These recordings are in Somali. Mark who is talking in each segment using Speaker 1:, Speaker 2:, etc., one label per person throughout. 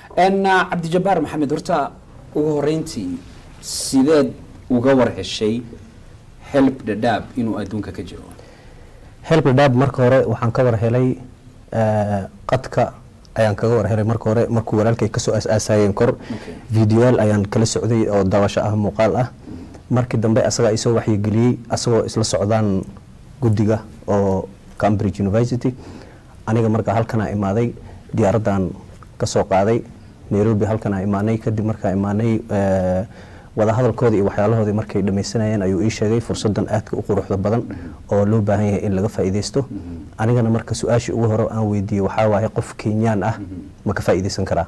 Speaker 1: n cabdijabaar maxamed horta ugu horeyntii sideed uga war heshay help dhadhaab inuu adduunka ka jiro
Speaker 2: help dhadhaab marka hore waxaan ka war helay eh, qadka ayaan kaga war helay marka hore markuu walaalkay kasoo aas-aasayeen kor
Speaker 1: Okay.
Speaker 2: videoyaal ayaan kala socday oo daawasho ah muuqaal ah markii dambe asagaa isoo waxyigeliyey asagoo isla socdaan guddiga oo cambridge university aniga markaa halkanaa imaaday diyaaraddan kasoo qaaday nairobi halkanaa imaanay kadib markaa imaanay eh, wadahadalkooda iyo waxyaalahoodii markay dhamaysanayeen ayuu ii sheegay fursadan aadka u quruxda badan oo loo baahan yahay in laga faa'iidaysto anigana marka su-aashii ugu hore aan weydiiyey waxaa waaye qof kenyaan ah ma ka faa'iidaysan karaa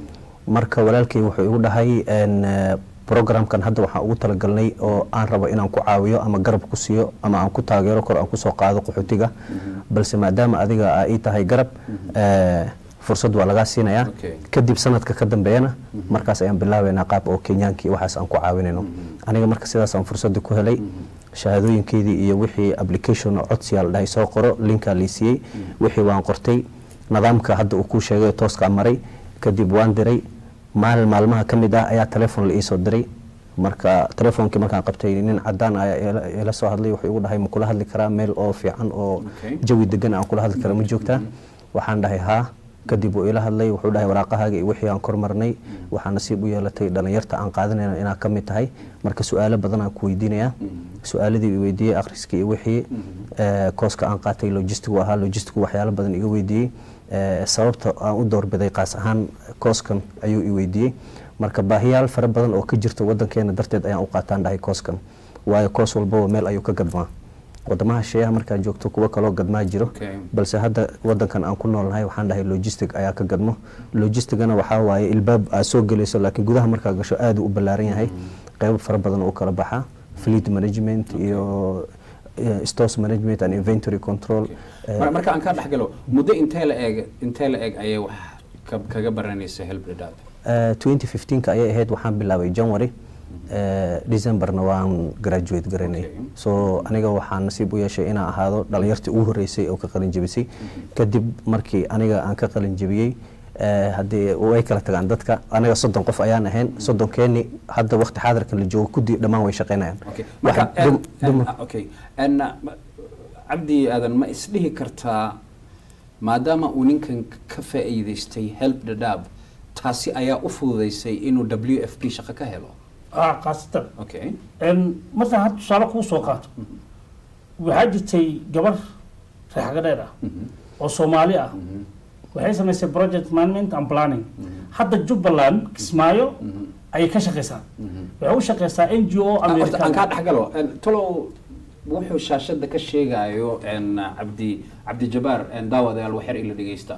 Speaker 2: marka walaalkay wuxuu igu dhahay en, eh, programkan hadda waxaan ugu talagalnay oo aan rabo inaan ku caawiyo ama garab ku siiyo ama aan ku taageero kor aan kusoo qaado qaxootiga balse maadaama adiga aa ii tahay garab eh, fursad waa lagaa siinayaa
Speaker 1: Okay.
Speaker 2: kadib sanadka ka dambeeyana markaas ayaan bilaabeynaa qaab oo kenyaankii waxaas aan ku caawinayno aniga marka sidaasaan fursadda ku helay shahaadooyinkeydii iyo wixii application oo codsiyaa la dhahay soo qoro linkaa lii siiyey wixii waan qortay nidaamka hadda uu kuu sheegay tooskaa maray kadib waan diray maalin maalmaha ka mid ah ayaa telefoon la iisoo diray marka telefoonkii markaan qabtay nin cadaan ayaa ila- ila soo hadlay wuxuu igu dhahay ma kula hadli karaa meel oo fiican oo
Speaker 1: Okay.
Speaker 2: jawi degan aan kula hadli kara ma joogtaa waxaan dhahay haa kadib uu ila hadlay wuxuu dhahay waraaqahaaga iyo wixii aan kormarnay waxaa nasiib u yeelatay dhalinyarta aan qaadanayna inaad ka mid tahay marka su-aalo badan aan ku weydiinayaa su-aaladii i weydiiyey akhriskii iyo wixii eh, kooska aan qaatay logistigu ahaa logistigu waxyaalo badan iga weydiiyey Eh, sababta aan u doorbiday qaas ahaan kooskan ayuu i weydiiyey marka baahiyaal fara badan oo ka jirta wadankeena darteed ayaan u qaataan dhahay kooskan waayo koos walbaba meel ayuu ka gadmaa wadamaha sheeyaha markaad joogto kuwo kaloo gadmaa jiro
Speaker 1: Okay.
Speaker 2: balse hadda wadankan aan ku noolnahay waxaan dhahay logistic ayaa ka gadmo logistigana waxaa waaye ilbaab aad soo gelayso laakiin gudaha markaa gasho aad u ballaaran yahay qeybo fara badan oo kala baxaa fleet management iyo eh, stores management and inventory control eh,
Speaker 1: Mar- marka aan kaa dhexgalo muddo intee la eeg intee la eeg ayay wax ka- kaga baranaysa help dhadhaab
Speaker 2: Eh, 2015 ayay ahayd waxaan bilaabay january eh, decemberna waan graduate garanay
Speaker 1: Okay.
Speaker 2: so aniga waxaan nasiib u yeeshay inaan ahaado dhalinyartii ugu horeysay oo ka qalin jebisay kadib markii aniga aan ka qalin jebiyey eh, haddii way kala tagaan dadka aniga soddon qof ayaan ahayn soddonkeeni hadda waqti xaadirkan la joogo kudii dhammaan way shaqaynayaan
Speaker 1: Okay.
Speaker 2: Waxa
Speaker 1: marka
Speaker 2: dum-
Speaker 1: en- en-
Speaker 2: dumar-
Speaker 1: okay En, uh, ma- cabdi aadan ma isdhihi kartaa maadaama uu ninkan ka faa'iidaystay help dhadhaab taasi ayaa u fududaysay inuu w f p shaqo ka helo
Speaker 3: ah khaasatan
Speaker 1: okay
Speaker 3: En markaan hadda tusaale kuu soo qaato waxaa jirtay gabar reexaga dheer ah oo soomaali ah waxay samaysay project management and planning hadda jubbaland kismaayo ayay ka shaqaysaa waxay u shaqaysaa n g o
Speaker 1: Ah, horta aan kaa
Speaker 3: american
Speaker 1: dhexgalo En, talow wuxuu shaashada ka sheegayo en, cabdi cabdijabaar en, daawadayaal waxyar ila dhegeysta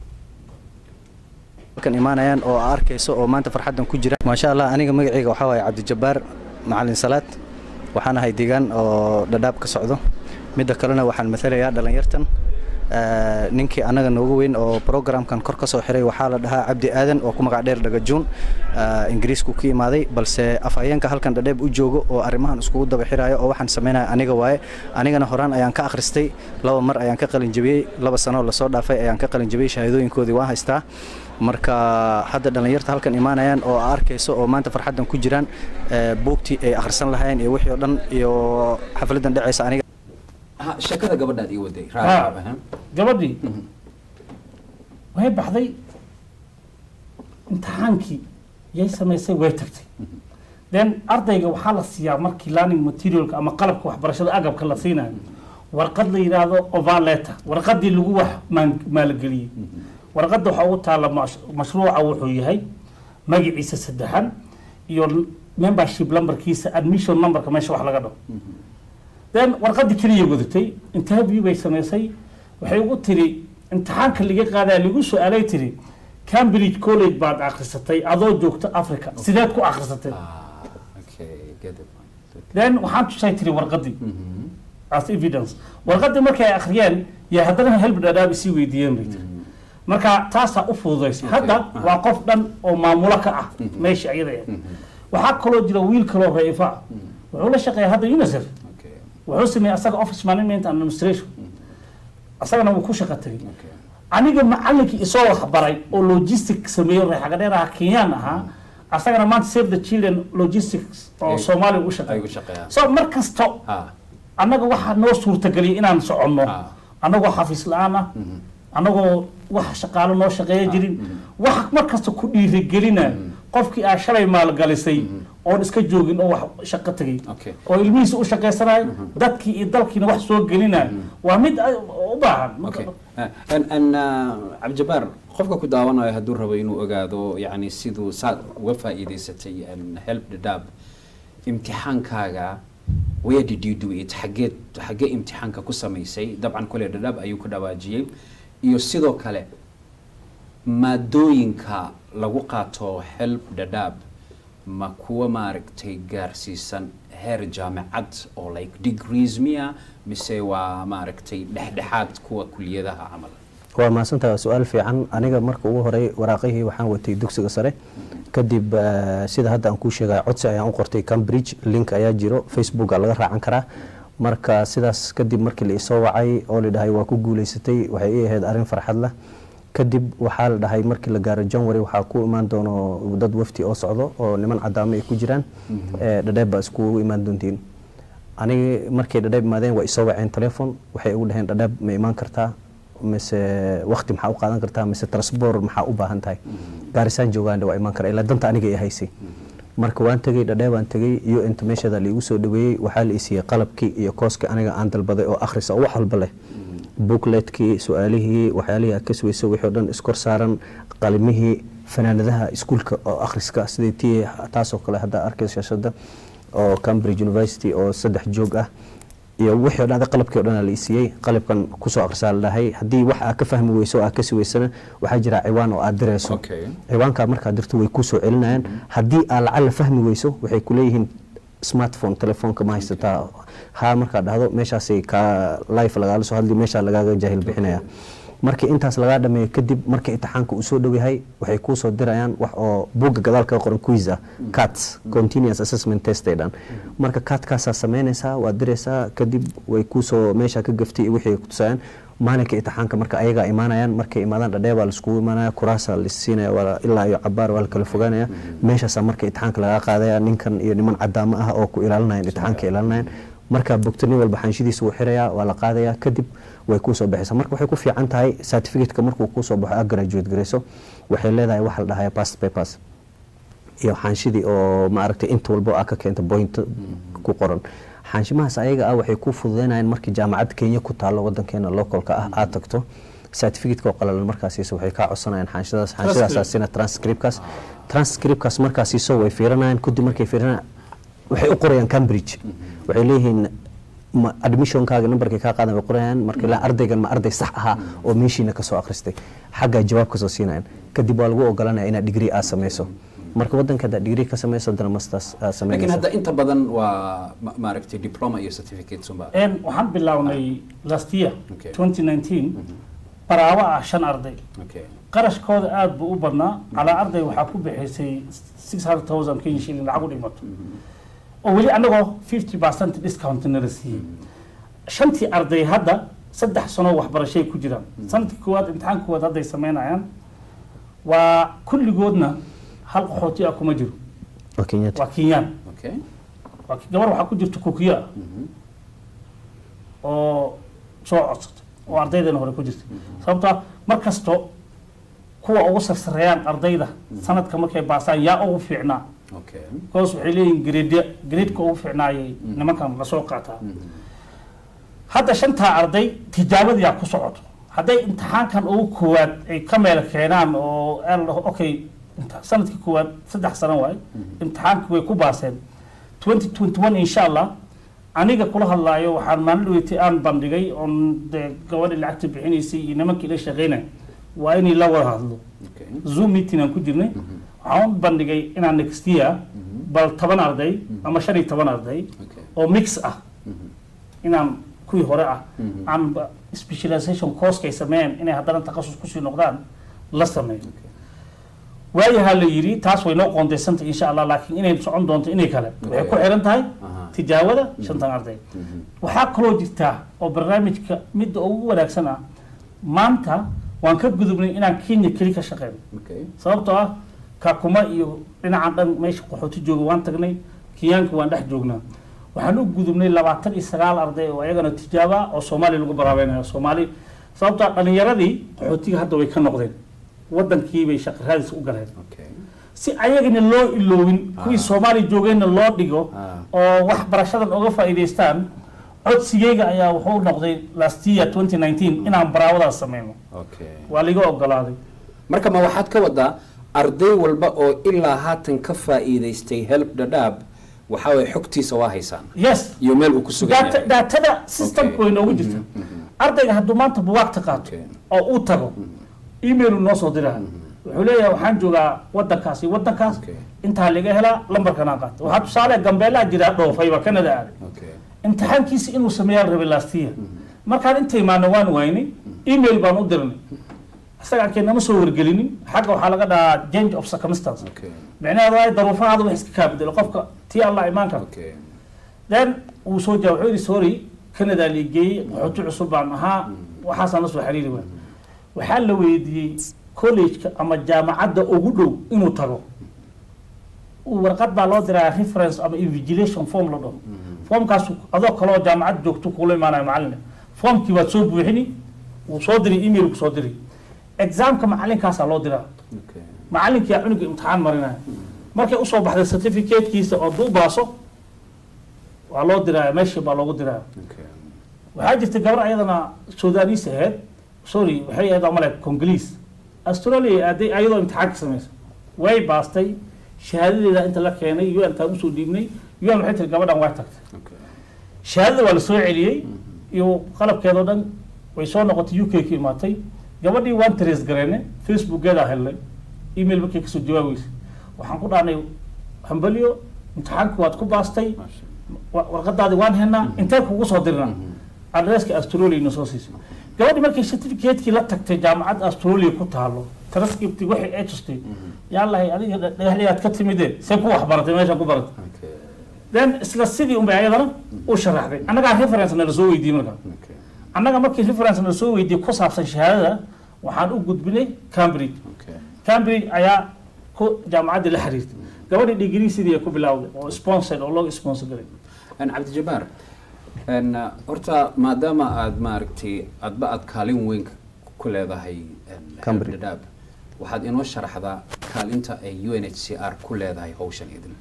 Speaker 4: halkan imaanayaan oo aa arkayso oo maanta farxaddan ku jira maasha allah aniga magacayga waxaa waaye cabdijabaar macalin salaad waxaan ahay deegaan oo dhadhaab ka socdo midda kalena waxaan matalayaa dhalinyartan Eh, ninkii annaga noogu weyn oo programkan kor ka soo xiray waxaa la dhahaa cabdi aadan oo ku magac dheer dhagajuun Eh, ingiriisku ka imaaday balse afhayeenka halkan dhadheeb u joogo oo arrimahan iskugu daba xirayo oo waxaan samaynaya aniga waaye anigana horaan ayaan ka akhristay laba mar ayaan ka qalin jebiyey laba sanoo lasoo dhaafay ayaan ka qalin jebiyey shahaadooyinkoodii waan haystaa marka hadda dhallinyarta halkan imaanayaan oo aa arkayso oo maanta farxaddan ku jiraan eh, buugtii ay akhrisan lahayn iyo wixii oo dhan iyo xafladdan dhacaysa aniga
Speaker 1: Ha, sheekada gabadhaad ii waday
Speaker 3: Ah.
Speaker 1: raali
Speaker 3: gabadhii way baxday imtixaankii yay samaysay way tagtay then ardayga waxaa la siiyaa markii learning materialka ama qalabka waxbarashada agabka la siinayo warqad la yidhaahdo overletter warqadii lagu wax maan- maalgeliyey warqadda waxaa ugu taalla mash- mashruuca wuxuu yahay magaciisa saddexan iyo membership numberkiisa admission numberka meesha wax laga dhaho then warqadii keliya wadatay interview bay samaysay waxay ugu tiri imtixaanka laga qaadaa lagu su-aalay tiri cambridge college baad akhrisatay adoo joogta africa sideed ku akhrisatay
Speaker 1: Ah, okay, get the point.
Speaker 3: then waxaan tusay tiri warqadii as evidence warqadii markay ay akhriyeen yaa haddana help dhadhaab isii weydiiyeen bay tiri marka taasaa u fududaysay hadda waa qof dhan oo maamulo ka ah meesha iyada ah waxaa kaloo jira wiil kaloo raifa ah wuxuu la shaqeeya hadda unicef
Speaker 1: Okay,
Speaker 3: wuxuu sameeyey asaga office management and administration asagana wuu ku shaqo tagay
Speaker 1: okay.
Speaker 3: aniga macalinkii isoo waxbaray oo logistic sameeyo reexagadheer aha kenyaan ahaa asagana maanta save the children logistics oo
Speaker 1: Ay-
Speaker 3: soomaaliya u
Speaker 1: ay u
Speaker 3: shaqeeya
Speaker 1: shaqeeyaan
Speaker 3: so mar kasto
Speaker 1: ha
Speaker 3: annaga waxaa noo suurtageliyay inaan soconno
Speaker 1: Ah.
Speaker 3: annagoo xafiis la-aan ah annagoo wax shaqaalo noo shaqeeya jirin waxa mar kasta ku dhiirigelina qofkii aa shalay maalgalisay oon iska joogin oo wax shaqo tegay
Speaker 1: Okay.
Speaker 3: oo ilmihiisa u shaqaysanayo dadkii iyo dalkiina wax soo gelinayo waa mid ay- u baahan
Speaker 1: okay an an cabdijabaar qofka ku daawanayo hadduu rabo inuu ogaado yani siduu saad uga faa'iidaysatay an help the dab imtixaankaaga where did you do it xageed xagee imtixaanka ku samaysay dabcan kole dhadhab ayuu ku dhawaajiyey iyo sidoo kale maadooyinka lagu qaato help dhadhab ma kuwa maaragtay gaarsiisan heer jaamacad oo like degrees miya mise waa maaragtay dhexdhexaad kuwa kuliyadaha camal
Speaker 2: waa mahadsantahay waa su-aal fiican aniga marka ugu horey waraaqihii waxaan watay dugsiga sare kadib eh, sida hadda aan kuu sheegaya codsi ayaan u qortay cambridge link ayaa jiro facebooka laga raacan karaa marka sidaas kadib markii la isoo wacay oo la dhahay waa ku guuleysatay waxay ii ahayd arrin farxad leh kadib waxaa la dhahay markii la gaaro january waxaa ku imaan doono dad wafti oo socdo oo niman cadaamo ay ku jiraan eh, dhadheeb baa iskugu imaan doontiin aniga markay dhadheeb imaadeen waa isoo waceen telefon waxay ugu dhaheen dhadheeb ma imaan kartaa mise wakti maxaa u qaadan kartaa mise transport maxaa u baahan tahay gaarisaan joogaan waa imaan kara ilaa danta aniga ay haysay marka waan tegey dhadheeb waan tegey iyo inta meeshada laigu soo dhaweeyey waxaa la isiiyey qalabkii iyo kooskii aniga aan dalbaday oo akhrisa oo wax walba leh bookletkii su-aalihii waxyaalihii aad ka suweyso wixii oo dhan iskor saaran qalimihii fanaanadaha iskuulka oo akhriska sidii tii taasoo kale hadda arkaysa shashada oo cambridge university oo saddex joog ah iyo wixii o dhan qalabkii o dhan la isiiyey qalabkan kusoo akhrisaa la dhahay haddii wax aad ka fahmi weyso oo aad ka siweysana waxaa jira ciwaan oo aad dirayso
Speaker 1: Okay.
Speaker 2: ciwaankaa markaad dirto way kusoo celinayaan haddii aad lacala fahmi weyso waxay kuleeyihiin smartphone telefoonka ma haysataa ha markaad dhahdo meeshaasay ka life lagaala soo hadli meeshaa lagaaga jaahil bixinaya markii intaas lagaa dhameeyo kadib marka imtixaanka uu soo dhow yahay waxay kuu soo dirayaan wax oo buugga gadaal kaga qoran quiz ah cats continuous assessment test ay dhan marka katkaasaa samaynaysaa waad diraysaa kadib way kuusoo meesha ka gaftay iyo wixii ay kutusayaan maalinka imtixaanka marka ayagaa imaanayaan markay imaadaan dhadhee baa laiskugu imaanaya kuraasaa lasiinaya waa ilaa iyo cabaar waa la kala fogaanaya meeshaasaa marka imtixaanka lagaa qaadaya ninkan iyo niman cadaamo ah oo ku ilaalinayan imtixaanka ilaalinayaan marka bogto nin walba xanshidiisa wuu xirayaa waa la qaadaya kadib way kuusoo baxaysaa marka waxay ku fiican tahay certificateka markuu kuusoo baxo aad graduate garayso waxay leedahay waxa la dhahaya past papers iyo xaanshidii oo maaragtay inta walbo aa ka keenta point ku qoran xaanshimahaas ayaga ah waxay ku fududeynayaan markii jaamacad kenya ku taalo wadankeena localka ah aad tagto certificateka oo qalalan markaasiiso waxay kaa codsanayaan xaanshadaas xaanshidaasaasina transcriptkaas transcriptkaas markaasiiso way fiirinayaan kadib markay fiirinayaan waxay u qorayaan cambridge waxay leeyihiin ma admissionkaaga numberkay kaa qaadan way qorayaan marka ilaa ardaygan ma arday sax ahaa oo meeshiina kasoo akhristay xaggaa jawaab kasoo siinayaan kadib waa lagu ogolanaya inaad degree aad samayso marka wadanka haddaad degree ka samayso haddana masters aad
Speaker 1: laakiin
Speaker 2: samaynayso
Speaker 1: hadda inta badan waa ma- maaragtay diploma iyo certificate unba
Speaker 3: En waxaan bilownay last year
Speaker 1: Okay.
Speaker 3: 2019 baraawo ah shan arday
Speaker 1: okay
Speaker 3: qarashkooda aada buu u badnaa calaa arday waxaa ku bixisay 600000 kenya shilling lacag u dhimato oo weli annagoo 50 percent discount nala siiyey shantii arday hadda saddex sano waxbarashay ku jiraan sanadkii koowaad imtixaanka koowaad hadday samaynayaan waa kulligoodna hal qaxooti ah kuma jiro
Speaker 2: waa kenyatta
Speaker 3: waa kenyaan
Speaker 1: okay
Speaker 3: waa ki- gabar waxaa ku jirta kukiya ah oo soo codsatay oo ardaydana hore ku jirtay sababtoo ah mar kasto kuwa ugu sarsareeyaan ardayda sanadka markay baasaan yaa ugu fiicnaa
Speaker 1: okay
Speaker 3: because waxay leeyihin grade gradeeka ugu fiicnaayay nimankan lasoo qaataa hadda shantaa arday tijaabadiyaa ku socoto hadday imtixaankan ugu koowaad ay ka meel keenaan oo aan dhaho okay inta- sanadkii koowaad saddex sano waaye imtixaankii way ku baaseen 2021 insha allah aniga kula hadlaayo waxaan maalin dhaweyti aan bandhigay oon dee gabadhii lacagta bixinaysay iyo nimankii la shaqeynay waa inay la wada hadlo
Speaker 1: okay
Speaker 3: zoom meeting aan ku jirnay waxaan u bandhigay inaan next year bal toban arday ama shan iyo toban arday
Speaker 1: okay
Speaker 3: oo mix ah inaan kuwii hore ah aan ba- specialization course ay sameeyeen inay haddana takhasus kusii noqdaan la sameeyo waayahaa la yidhi taas way noo qoondaysantay insha allah laakiin inay socon doonto inay kale waxay ku xiran tahay
Speaker 1: Aha.
Speaker 3: tijaawada shantan arday waxaa kaloo jirtaa oo barnaamijka midda ugu wanaagsan ah maanta waan ka gudubnay inaan kenya keli ka shaqeyno
Speaker 1: okay
Speaker 3: sababtoo ah kakuma iyo dhinacan dhan meesha qaxooti jooga waan tagnay kenyaanka waan dhex joognaa waxaan u gudubnay labaatan iyo sagaal arday oo ayagana tijaabo ah oo soomaaliya lagu baraabeynaya soomaali sababtoo ah dhalinyaradii qaxootiga hadda way ka noqdeen wadankii bay shaqo raadis u galeen
Speaker 1: okay
Speaker 3: si ayagana loo iloowin kuwii soomaaliya joogeenna loo dhigo
Speaker 1: Ah.
Speaker 3: oo wax barashadan uga faa'iidaystaan codsigeyga ayaa wuxuu noqday last year 2019 inaan baraawadaas sameyno
Speaker 1: okay
Speaker 3: waa liga ogolaaday
Speaker 1: marka ma waxaad ka wadaa arday walba oo ilaa haatan ka faa'iidaystay help dhadhaab waxa way xogtiisa waa haysaan
Speaker 3: yes
Speaker 1: iyo meel uu ku sugan
Speaker 3: data
Speaker 1: yahay
Speaker 3: daatada systemka
Speaker 1: Okay.
Speaker 3: way noogu jirta ardayga hadduu maanta buwaagta qaato
Speaker 1: Okay.
Speaker 3: oo uu tago email uu noo soo diraa wuxuu leeyahay waxaan joogaa wadankaas iyo wadankaas
Speaker 1: Okay.
Speaker 3: intaa laga helaa lambarkanaa qaata waxaa tusaale gambeelaa jira dhoofayba kanada aaday
Speaker 1: okay
Speaker 3: imtixaankiisa inuu sameeyaan rabay last year markaan inta imaana waan waynay email baan u dirnay isaga arkeen nama soo wargelinin xagga waxaa laga dhahaa change of circumstance
Speaker 1: okay
Speaker 3: micnaheedu waa daruufahaada wax iska kaa bedelo qofka tii allah imaan kara
Speaker 1: okay
Speaker 3: then wuu soo jawaab wuxuu yidhi sorry canada liigeeyey qaxooti cusub baan ahaa waxaasaan la soo xiriiri waay waxaa la weydiiyey college-ka ama jaamacadda ugu dhow inuu tago uu warqad baa loo diraa reference ama invigilation form la dhaho formkaas adoo kale oo jaamacad joogto kula imaanayo macalin formkii waad soo buuxini wuu soo diri email ku soo diri examka macalinkaasaa loo diraa
Speaker 1: okay
Speaker 3: macalinkii aa cunuga imtixaan marinaya markay usoo baxday certificatekiisa oo duu baaso waa loo diraya meeshii baa loogu diraya
Speaker 1: okay
Speaker 3: waxaa jirta gabar ayadana sudanis ahayd sorry waxay ahayd amale congoliis australia aaday ayadoo imtixaan ka samaysa way baastay shahaadadeeda inta la keenay un taan usoo dhiibnay un waxay tiri gabadhan waa tagtay
Speaker 1: okay
Speaker 3: shahaadada waa la soo celiyey iyo qalabkeedoo dhan way soo noqotay u k ka imaatay gabadhii waan trace gareene facebookeedaa helnay email markay kasoo jawaabaysa waxaan ku dhahnay hambalyo imtixaanka waad ku baastay
Speaker 1: Masha
Speaker 3: wa- warqadaadi waan helnaa intee kugu soo dirnaa adresska australia ina soo siisay gabadhii markay certificate-kii la tagtay jaamacadda australia ku taalo transcripti waxay ay tustay yaalahay adiga dha- dhagaxliyaad ka timide see ku waxbaratay meeshaan ku baratay
Speaker 1: okay
Speaker 3: then isla sidii unbay ayadana u sharaxday annagaa reference nala soo weydiiyey markaa
Speaker 1: okay
Speaker 3: annaga markii reference nala soo weydiiyey ku saabsan shahaadada waxaan u gudbinay cambridge
Speaker 1: okay
Speaker 3: cambridge ayaa ku jaamacaddii la xiriirtay gabadhii degree sidii ay ku bilowday oo sponsored oo loo sponsor garay
Speaker 1: an cabdijabaar n horta maadaama aad maaragtay adba aad kaalin weyn ku leedahay
Speaker 2: Cambridge.
Speaker 1: dhadhaab waxaad inoo sharaxdaa kaalinta ay u n h c r ku leedahay hawshan idin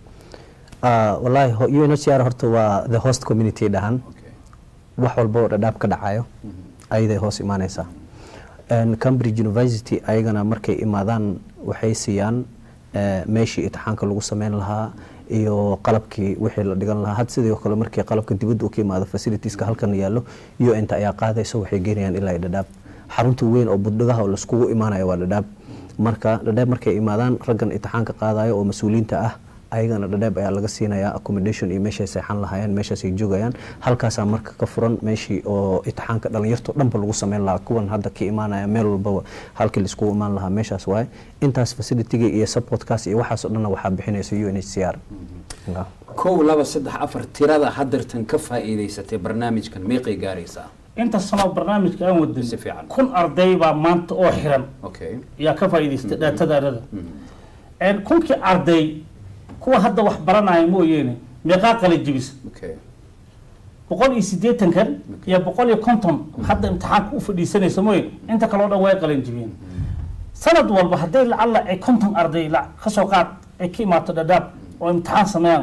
Speaker 2: Ah, wallaahi ho- UNHCR horta waa the host community dhahan
Speaker 1: okay
Speaker 2: wax walba oo dhadhaab ka dhacayo ayaday hoos imaaneysaa And cambridge university ayagana markay imaadaan waxay siiyaan eh, meeshii itixaanka lagu sameyn lahaa iyo qalabkii wixii la dhigan lahaa had sidoo kale markii qalabka dibadda u ka imaado facilitieska halkan yaallo un-ta ayaa qaadaysa waxay geynayaan ilaa iyo dhadhaab xarunta weyn oo buddhigaha oo laiskugu imaanayo waa dhadhaab marka dhadhaab markay imaadaan raggan itixaanka qaadayo oo mas-uuliyiinta ah ayagana dhadhaab ayaa laga siinayaa accommodation iyo meeshay seexan lahaayeen meeshaasay joogayaan halkaasaa marka ka furan meeshii oo itixaanka dhalinyarto dhanba lagu sameyn lahaa kuwan hadda ka imaanaya meel walbaba halkii laiskugu imaan lahaa meeshaas waaye intaas facilitiga iyo supportkaas iyo waxaasoo dhanna waxaa bixinaysa u n h c r
Speaker 1: kow laba saddex afar tirada hadeertan ka faa'iidaysatay barnaamijkan meeqay gaaraysaa
Speaker 3: inta sano barnaamijka aan wadan
Speaker 1: Si fiican.
Speaker 3: kun arday baa maanta oo xiran
Speaker 1: okay
Speaker 3: ayaa ka faa'iidaystay dhaatadaarada kunkii arday kuwa hadda wax baranaya mooyeene meeqaa qala jibisa
Speaker 1: okay
Speaker 3: boqol iyo siddeetankan iyo boqol iyo konton hadda imtixaanka u fadhiisanaysa mooye inta kale oo dhan way qalan jibiyeen sanad walba hadday lacalla ay konton arday la- kasoo qaad ay ka imaato dhadhaab oo imtixaan sameeyaan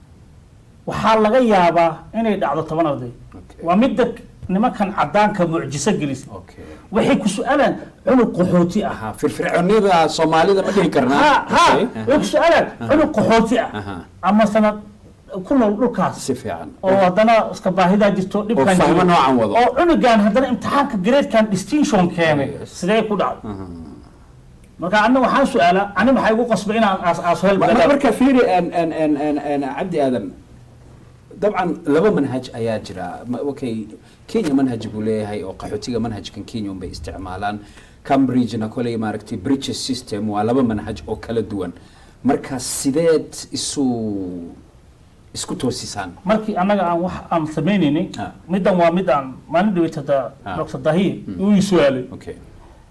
Speaker 3: waxaa laga yaabaa inay dhacdo toban arday
Speaker 1: Okay.
Speaker 3: waa midda nimankan cadaanka mucjiso gelisa
Speaker 1: okay
Speaker 3: waxay ku su-aalaan cunug qaxooti ah
Speaker 1: aha firfircoonida soomaalida ma dhihi karnaa
Speaker 3: ha ha
Speaker 1: Okay.
Speaker 3: way ku su-aalaan cunug qaxooti ah
Speaker 1: Aha.
Speaker 3: ama sanad ku nool dhulkaas
Speaker 1: si fiican
Speaker 3: oo haddana iska baahidaa jirto dhibkan
Speaker 1: fahmo
Speaker 3: jiro.
Speaker 1: noocan wado.
Speaker 3: oo cunugan haddana imtixaanka gradekan distinction keenay
Speaker 1: Yes.
Speaker 3: sidee ku dhacdo marka anna waxaan su-aalaa ani maxay igu qasbay inaan aas aaso hel
Speaker 1: Ma- ma-
Speaker 3: badal
Speaker 1: marka fiiri an- an- an- an- an- cabdi aadan dabcan laba manhaj ayaa jira Ma- okay kenya manhaj buu leeyahay oo qaxootiga manhajkan kenya unbay isticmaalaan cambridgena koley maaragtay bridges system waa laba manhaj oo kala duwan marka sideed isu isku toosisaan
Speaker 3: markii annaga aan wax aan samaynaynin
Speaker 1: Ah.
Speaker 3: middan waa mid aan maalin dhaweytada
Speaker 1: Ah.
Speaker 3: dr dahiye uu ii su-aalay
Speaker 1: okay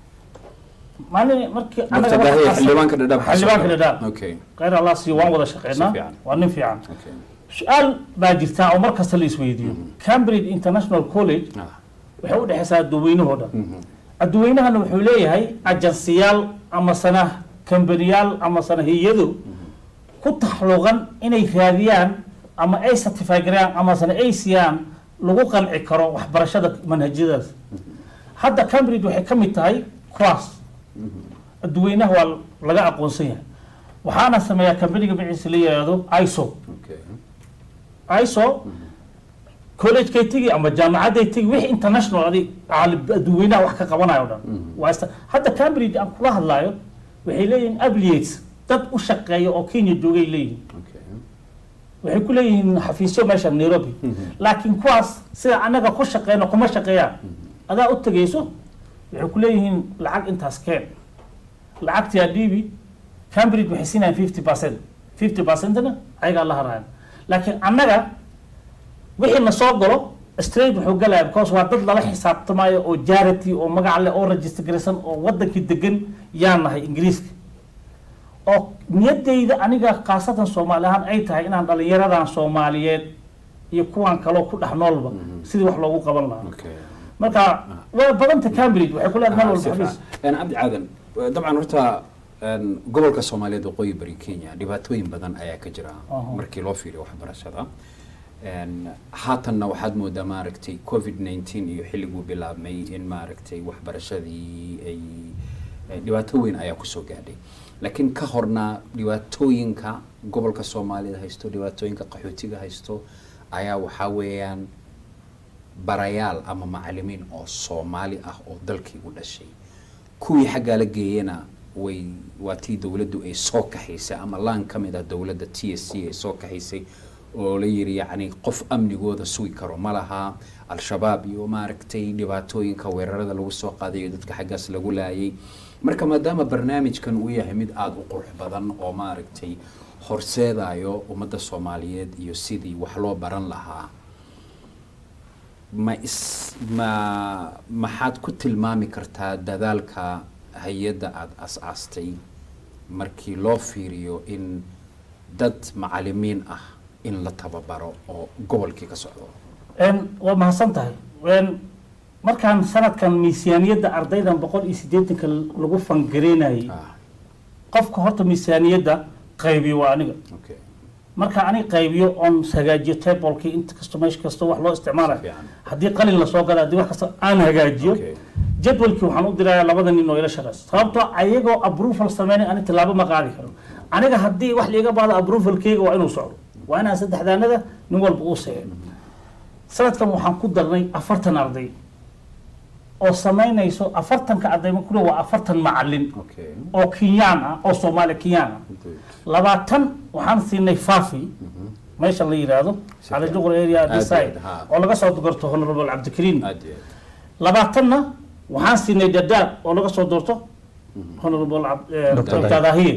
Speaker 3: maalin markii
Speaker 1: Dr.
Speaker 3: anaga
Speaker 1: Dahiye,
Speaker 3: waxaan-
Speaker 1: xildhibaanka dhadhaab ka
Speaker 3: xildhibaanka
Speaker 1: soo
Speaker 3: dhadhaab
Speaker 1: Okay.
Speaker 3: khayr allah siiyo waan wada
Speaker 1: Si
Speaker 3: shaqeynaa
Speaker 1: fiican.
Speaker 3: waa nin fiican
Speaker 1: Okay.
Speaker 3: su-aal baa jirta oo mar kasta la isweydiiyo cambridge international college
Speaker 1: Ah.
Speaker 3: waxay u dhexaysaa adduweynahoo dhan adduweynahana wuxuu leeyahay ajansiyaal ama sana kambaniyaal ama sana hay-ado ku taxluqan inay raadiyaan ama ay certify gareeyaan ama sana ay siiyaan lagu qanci karo waxbarashada manhajyadaas hadda cambridge waxay ka mid tahay cross adduweynaha waa laga aqoonsan yahay waxaana sameeyaa kambaniga magaciisa la yidhaahdo iso
Speaker 1: Okay.
Speaker 3: iso collegekay tegi ama jaamacadday tegi wixii international adig caalim- adduweynaha wax ka qabanayo o dhan waa ista- hadda cambridge aan kula hadlaayo waxay leeyihiin affiliates dad u shaqeeya oo kenya joogay leeyihiin
Speaker 1: Okay.
Speaker 3: waxay ku leeyihiin xafiisyo meesha nairobi laakiin kuwaas sida anaga ku shaqeyno kuma shaqeeyaan adaa u tegayso waxay ku leeyihiin lacag intaas keen lacagtii adhiibi cambridge waxay siinayaan fifty percent fifty percentna ayagaa la haraayan laakiin annaga wixii na soo galo straight wuxuu galaya because waa dad lala xisaabtamayo oo charity oo magac leh oo register garaysan oo wadankii degan yaan nahay ingiriiska oo niyadayda aniga khaasatan soomaali ahaan ay tahay inaan dhalinyaradan soomaaliyeed iyo kuwan kaloo ku dhex noolba sidii wax loogu qaban lahaa
Speaker 1: Okay.
Speaker 3: marka waa badanta cambridge waxay ku leedahay meel
Speaker 1: Ah, si
Speaker 3: walba
Speaker 1: fiican.
Speaker 3: xafiis
Speaker 1: Een, cabdi caadan eh, dabcan horta een, gobolka soomaaliyeed waqooyi bari kenya dhibaatooyin badan ayaa ka jira
Speaker 3: Aha.
Speaker 1: markii loo fiiriyo waxbarashada Een, haatanna waxaad moodaa maaragtay covid 19 iyo xilliguu bilaabmay in maaragtay waxbarashadii ay eh, dhibaato weyn ayaa kusoo gaadhay laakiin ka horna dhibaatooyinka gobolka soomaalida haysto dhibaatooyinka qaxootiga haysto ayaa waxaa weeyaan barayaal ama macalimiin oo soomaali ah oo dalkii u dhashay kuwii xaggaa la geeyana way waa tii dowladdu ay soo kaxaysay ama laan ka mid ah dowladda t s c ay soo kaxaysay oo la yiri yacni qof amnigooda sugi karo ma laha al-shabaab iyo maaragtay dhibaatooyinka weerarada lagu soo qaaday iyo dadka xaggaas lagu laayay marka maadaama barnaamijkan uu yahay mid aada u qurux badan oo maaragtay horseedayo ummadda soomaaliyeed iyo sidii wax loo baran lahaa ma is ma maxaad ku tilmaami kartaa dadaalka hay-adda aada as-aastay markii loo fiiriyo in dad macalimiin ah in la tababaro oo gobolkii ka socdo
Speaker 3: Een, waa mahadsan tahay Een, markaan sanadkan miisaaniyadda ardaydan boqol iyo siddeetanka lagu fangareynayay
Speaker 1: ah
Speaker 3: qofka horta miisaaniyadda qaybiyo waa aniga
Speaker 1: okay
Speaker 3: marka aniga qaybiyo oon hagaajiyo tablekii inta kasto meesha kasto wax loo isticmaalayo
Speaker 1: Fiican.
Speaker 3: haddii qalin lasoo gala haddii wax kasta aan hagaajiyo
Speaker 1: Okay.
Speaker 3: jadwalkii waxaan u dirayaa labada nin oo ila shaqeysa sababtoo ayagoo approval sameynay ani tilaabo ma qaadi karo aniga haddii wax liiga baado approvalkeyga waa inuu socdo waa inaan saddexdaanada nin walba uu saxeeyo sanadkan waxaan ku darnay afartan arday oo samaynayso afartanka arday ma kule waa afartan macalin
Speaker 1: okay
Speaker 3: oo kenyaan ah oo soomaali kenyaan ah
Speaker 1: Good.
Speaker 3: labaatan waxaan siinay fafi meesha la yidhaahdo
Speaker 1: Si
Speaker 3: cali
Speaker 1: fiican.
Speaker 3: juqur area
Speaker 1: Aad iyo
Speaker 3: design
Speaker 1: aad, ha.
Speaker 3: oo laga soo doorto honorable cabdikariim
Speaker 1: aad iyo aad
Speaker 3: labaatanna waxaan siinay dadaab oo laga soo doorto honorable Cab- eh,
Speaker 2: Dr.
Speaker 3: dr dahiye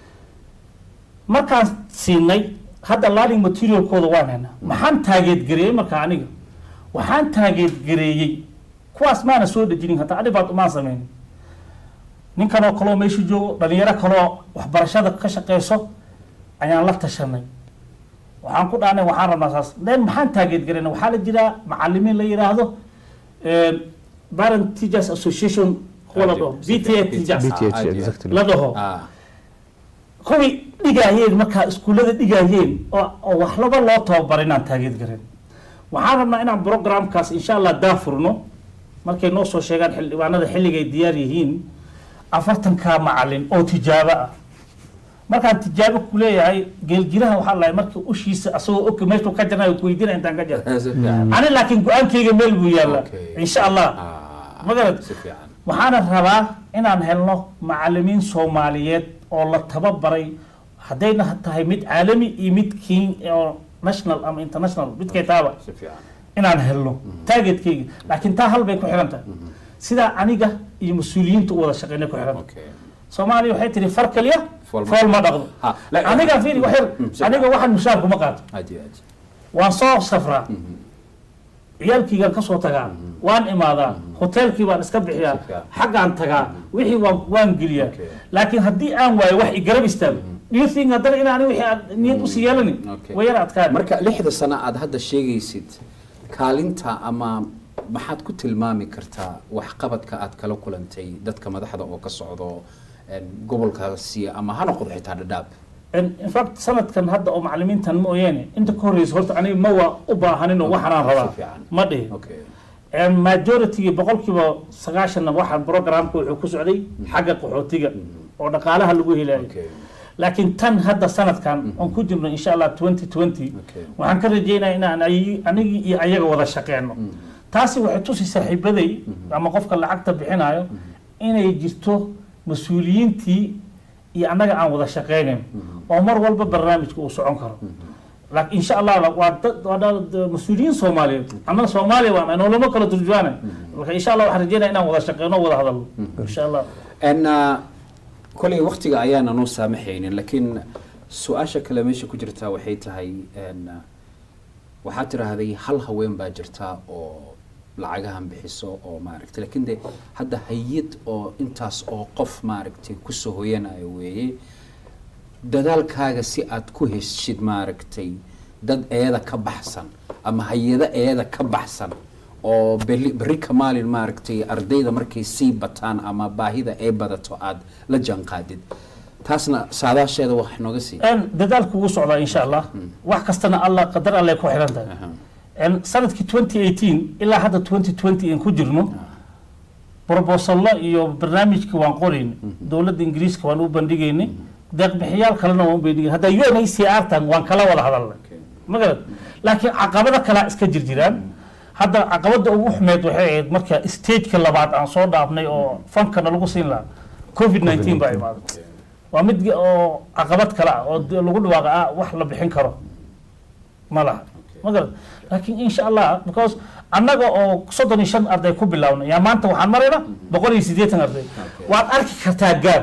Speaker 3: markaan siinay hadda learning materialkooda waan haynaa maxaan taageedgareeyey marka aniga waxaan taageedgareeyey kuwaas maana soo dejinin hataa adibaad umaan sameynin ninkan oo kaloo meesha joogo dhalinyaro kaloo waxbarashada ka shaqeyso ayaan la tashanay waxaan ku dhaanay waxaan rabnaa saas then maxaan taageedgareyna waxaa la jiraa macalimiin la yidhaahdo eh, parent teachers association kuwa la dhaho bta teachers
Speaker 2: BTA,
Speaker 1: Ah, aad iyo aad.
Speaker 2: exactly.
Speaker 3: la dhaho
Speaker 1: ah
Speaker 3: kuwii dhigaayeen markaa iskuullada dhigaayeen oo oo wax laba loo tababaray inaan taageed garan waxaan rabnaa inaan programkaas insha allah daafurno markay noo soo sheegaan xildhibaanada xilligay diyaar yihiin afartankaa macalin oo tijaabo ah markaan tijaabo ku leeyahay geelgiraha waxaa lahay markii ushiisa asagoo og meeshuu ka jarnayo ku weydiina intaan ka jara
Speaker 1: si fiican
Speaker 3: ani laakiin go-aankayga meel buu yaallaa
Speaker 1: Okay.
Speaker 3: insha allah
Speaker 1: ah
Speaker 3: ma garad
Speaker 1: si fiican
Speaker 3: waxaana rabaa inaan helno macalimiin soomaaliyeed oo la tababaray haddayna tahay mid caalami iyo mid kin oo national ama international midkay taaba
Speaker 1: si fiican
Speaker 3: inaan helno targetkeyga laakiin taa hal bay ku xiran tahay sidaa aniga iyo mas-uuliyiinta u wada shaqeynay ku xiran tahay
Speaker 1: okay
Speaker 3: soomaaliya waxay tihi far kaliya
Speaker 1: Fool ma-
Speaker 3: fool ma dhaqdo
Speaker 1: Ha, la-
Speaker 3: aniga fiiri wax yar
Speaker 1: Mm, si
Speaker 3: aniga waxaan mushaar kuma qaato
Speaker 1: aad iyo aad
Speaker 3: waan soo safraa ciyaalkiygaan kasoo tagaa waan imaadaa hoteelkii baan iska bixiyaa
Speaker 1: Si fiican.
Speaker 3: xaggaan tagaa wixii waan waan geliyaa
Speaker 1: Okay.
Speaker 3: laakiin haddii aan waayo wax igarab istaago do you think haddana inaan wixii aad niyad usii yeelani
Speaker 1: Okay.
Speaker 3: way yar adkaan
Speaker 1: marka lixda sano aad hadda sheegaysid kaalinta ama maxaad ku tilmaami kartaa waxqabadka aad kala kulantay dadka madaxda oo ka socdo een, gobolkaasi ama ha noqdo xitaa dhadhaab
Speaker 3: In- in fact sanadkan hadda oo macalimiintan mooyaane inta ka horreysa horta aniga ma waa u baahanin oo waxanaan
Speaker 1: Si
Speaker 3: rabaa
Speaker 1: fiican.
Speaker 3: ma dhihin
Speaker 1: okay
Speaker 3: majority boqolkiiba sagaashanna waxaa programka wuxuu ku socday xagga qaxootiga oo dhaqaalaha lagu helayo
Speaker 1: okay
Speaker 3: laakiin tan hadda sanadkan oon ku jirno insha allah 2020
Speaker 1: Okay.
Speaker 3: waxaan ka rajeynaya inaan ay- anigii iyo ayaga wada shaqeyno taasi waxay tusi saaxiibaday ama qofka lacagta bixinayo inay jirto mas-uuliyiintii iyo annaga aan wada shaqeynayn oo mar walba barnaamijka uu socon karo laakiin insha allah waa dad waa dad mas-uuliyiin soomaaliyeed annaga soomaaliya waan aynoo lama kala turjuwaanay marka insha allah waxaan rajeynaya inaan wada shaqeyno o wada hadalno insha allah
Speaker 1: n kolay waktiga ayaana noo saamaxaynin laakiin su-aasha kale meesha ku jirtaa waxay tahay n waxaad tiraahday hal haween baa jirta oo lacagahan bixiso oo maaragtay laakiin de hadda hay-ad oo intaas oo qof maaragtay kusoo hoyanayo weeye dadaalkaaga si aad ku heshid maaragtay dad eeda ka baxsan ama hay-ado eeda ka baxsan oo beli- berri ka maalin maaragtay ardayda markay sii bataan ama baahida ay badato aad la jaanqaadid taasna saadaasheeda wax nooga sii
Speaker 3: En dadaalku wuu socdaa insha allah wax kastana allah qadar alle ku xiran tahay
Speaker 1: Aha.
Speaker 3: En sanadkii 2018 ilaa hadda 2020 aan ku jirno brobosallo iyo barnaamijka waan qorayn dowladda ingiriiska waan u bandhigaynay deeqbixiyaal kalena waan u bandhigaynay hadda UNHCR tan waan kala wada hadalnay
Speaker 1: Okay.
Speaker 3: magarad laakiin caqabado kalaa iska jirjiraan hadda caqabada ugu xumeed waxay ahayd marka stageka labaad aan soo dhaafnay oo fankana lagu siin lahaa covid 19 baa imaaday waa mid ge- oo caqabad kale ah oo de- lagu dhawaaqa ah wax la bixin karo ma laha ma garad laakiin insha allah because annaga oo soddon iyo shan arday ku bilaabnay yaa maanta waxaan maraynaa boqol iyo siddeetan arday waad arki kartaa gaab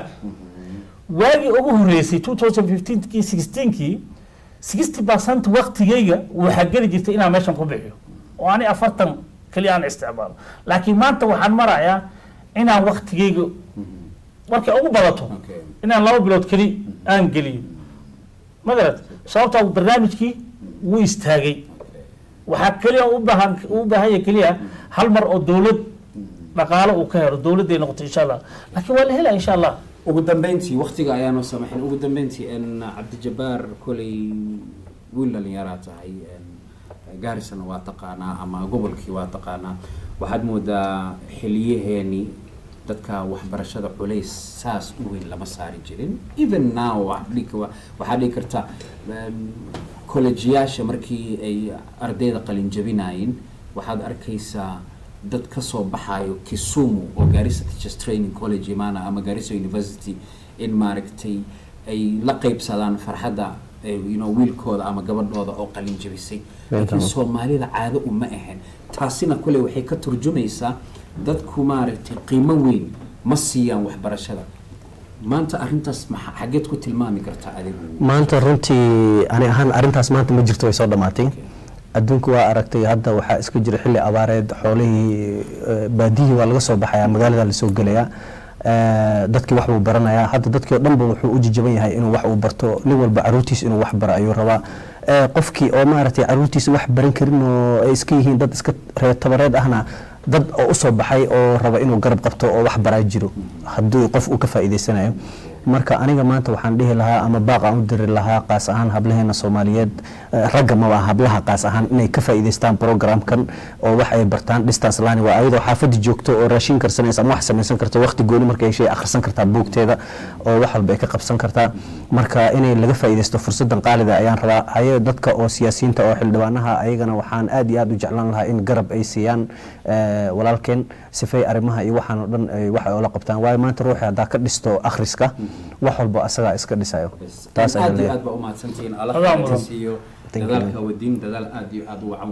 Speaker 3: waagii ugu horreysay 2015kii 16kii 60 percent waqtigayga waxaa geli jirtay inaan meeshan ku bixiyo oo ani afartan keliya aan isticmaalo laakiin maanta waxaan marayaa inaan waqtigayga markay ugu badato
Speaker 1: Okay.
Speaker 3: inaan laba bilood keli aan geliyo ma garad sababtaa barnaamijkii wuu istaagay waxaa keliya u baahan u baahan yahay keliya hal mar oo dowlad dhaqaalo uu ka helo dowladday noqoto insha allah laakiin waa la helaa insha allah
Speaker 1: ugu dambeyntii waktiga ayaanu samaxin ugu dambeyntii n cabdijabaar kolay wiil dhalinyaraa tahay n gaarisana waa taqaanaa ama gobolkii waa taqaanaa waxaad moodaa xiliyaheeni dadka waxbarashada culays saas u weyn lama saari jirin even now waxaad dhihi- waxaad dhihi kartaa collegeyaasha markii ay ardayda qalin jabinaayeen waxaad arkaysaa dad ka soo baxaayo kisumu oo garissa teachers training college imaana ama garissa university in maaragtay ay la qaybsadaan farxadda eh, you know, wiilkooda ama gabadhooda oo qalin jabisay laakiin soomaalida caado uma ahayn taasina kule waxay ka turjumaysaa dadku maaragtay qiimo weyn ma siiyaan waxbarashada maanta arrintaas maxa xageed ku tilmaami kartaa adigu
Speaker 2: maanta runtii ani ahaan arrintaas maanta ma jirto way soo dhammaatay adduunku waa aragtay hadda waxaa iska jira xilli abaareed xoolihii eh, baadiyihii waa laga soo baxayaa magaalada lasoo gelayaa Eh, dadkii wax buu baranayaa hadda dadkii oo dhanba wuxuu u jijaban yahay inuu wax uu barto nin walba caruurtiisa inuu wax baro ayuu rabaa Eh, qofkii oo maaragtay caruurtiisa wax baran karin oo ay iska yihiin dad iska reer tabareed ahna dad oo usoo baxay oo raba inuu garab qabto oo wax baraa jiro haddii qof uu ka faa'iidaysanayo marka aniga maanta waxaan dhihi lahaa ama baaq aan u diri lahaa qaas ahaan hablaheena soomaaliyeed eh, ragga maba hablaha qaas ahaan inay ka faa'iidaystaan programkan oo wax ay bartaan distance learning waa ayadoo xaafadda joogto oo raashin karsanaysa ama wax samaysan karto waqti gooni markay heshay akhrisan kartaa buugteeda oo wax walba ay ka qabsan kartaa marka inay laga faa'iidaysto fursadan qaalida ayaan rabaa haye dadka oo siyaasiyiinta oo xildhibaanaha ayagana waxaan aad iyo aad u jeclaan lahaa in garab ay siiyaan eh, walaalkeen sifay arrimaha iyo waxaan oo dhan ay wax ay ula qabtaan waayo maanta ruuxi haddaa ka dhisto akhriska wax walba asagaa iska dhisayo taas ayaan
Speaker 1: aad iyo
Speaker 2: leeyahay
Speaker 1: aad baa umahadsantihiin
Speaker 3: Adaa
Speaker 1: allah
Speaker 3: mudan.
Speaker 1: siiyo
Speaker 2: Thank you.
Speaker 1: dadaalka wadiin dadaal aad iyo aad u wacan